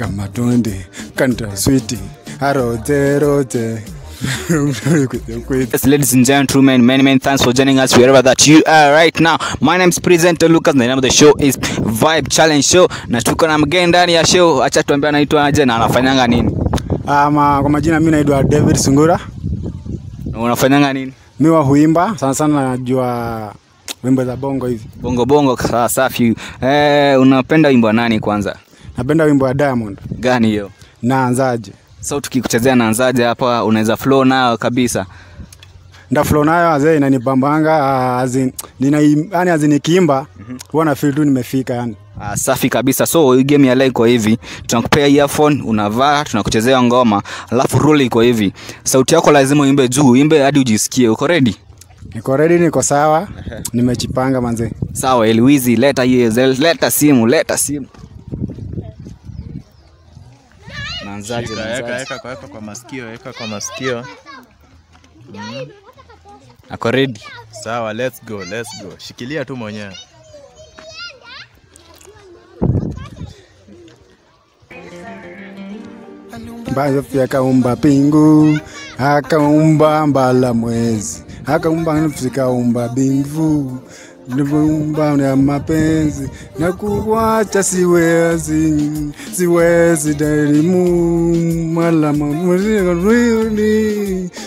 kama twende kanta switi arote rote Yes, ladies and gentlemen, many, many thanks for joining us wherever that you are right now. My name is Presenter Lucas. The name of the show is Vibe Challenge Show, na tuko na mgeni ndani ya show. Acha tuambie anaitwa aje na anafanyanga nini. ama kwa majina mi naitwa david sungura Na Unafanyanga nini? mi wa huimba sana sana najua wimbo za bongo hivi Bongo bongo, sawa safi. Eh, unapenda wimbo wa nani kwanza? napenda wimbo wa diamond Gani hiyo? naanzaje So tukikuchezea naanzaje hapa, unaweza flow nayo kabisa. ndaflo nayo azee inanipambanga ah, azin nina yani azin nikiimba huwa na feel tu nimefika yani Ah, safi kabisa. So hii game ya leo iko hivi, tunakupea earphone, unavaa, tunakuchezea ngoma, alafu rule iko hivi. Sauti yako lazima uimbe juu, imbe hadi ujisikie. Uko ready? niko ready niko sawa nimejipanga manzee Sawa, Eluizi, leta hiyo, leta simu, leta simu. Naanzaje? Shika, Weka naanzaje? weka weka kwa masikio, weka kwa masikio. Ako ready? Sawa, let's go, let's go. Shikilia tu mwenyewe. Mbayofi akaumba pingu akaumba mbala mwezi akaumba nafsi akaumba bingu nivyoumba ya mapenzi na kuwacha siwezi siwezi darimu malama mwiridi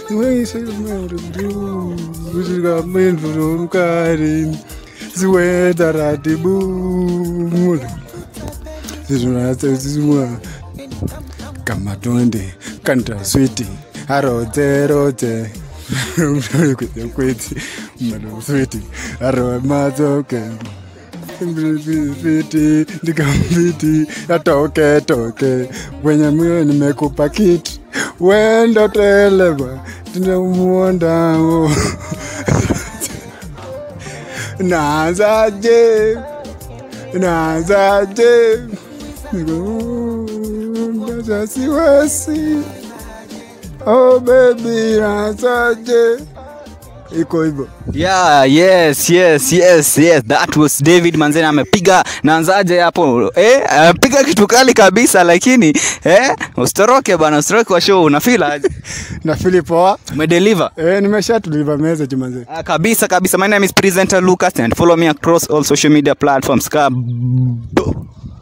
siwezi siwe taratibu zizunasezizimwa kama twende kanta switi arote rote kwete kwete mano switi aro mazoke fiti ndikamfiti atoke toke wenye mio nimekupa kiti wendo televa tinamuondao nazaje nazaje Nikuunda siwezi oh baby nazaje iko hivyo Yeah, yes, yes, yes, yes. That was David Manzena amepiga naanzaje hapo? Eh, amepiga kitu kali kabisa lakini eh, usitoroke bana, usitoroke kwa show. Una feel aje? na filipoa Umedeliver? eh, nimesha tuliva message manze Ah, kabisa kabisa. My name is presenter Lucas and follow me across all social media platforms. Kabo.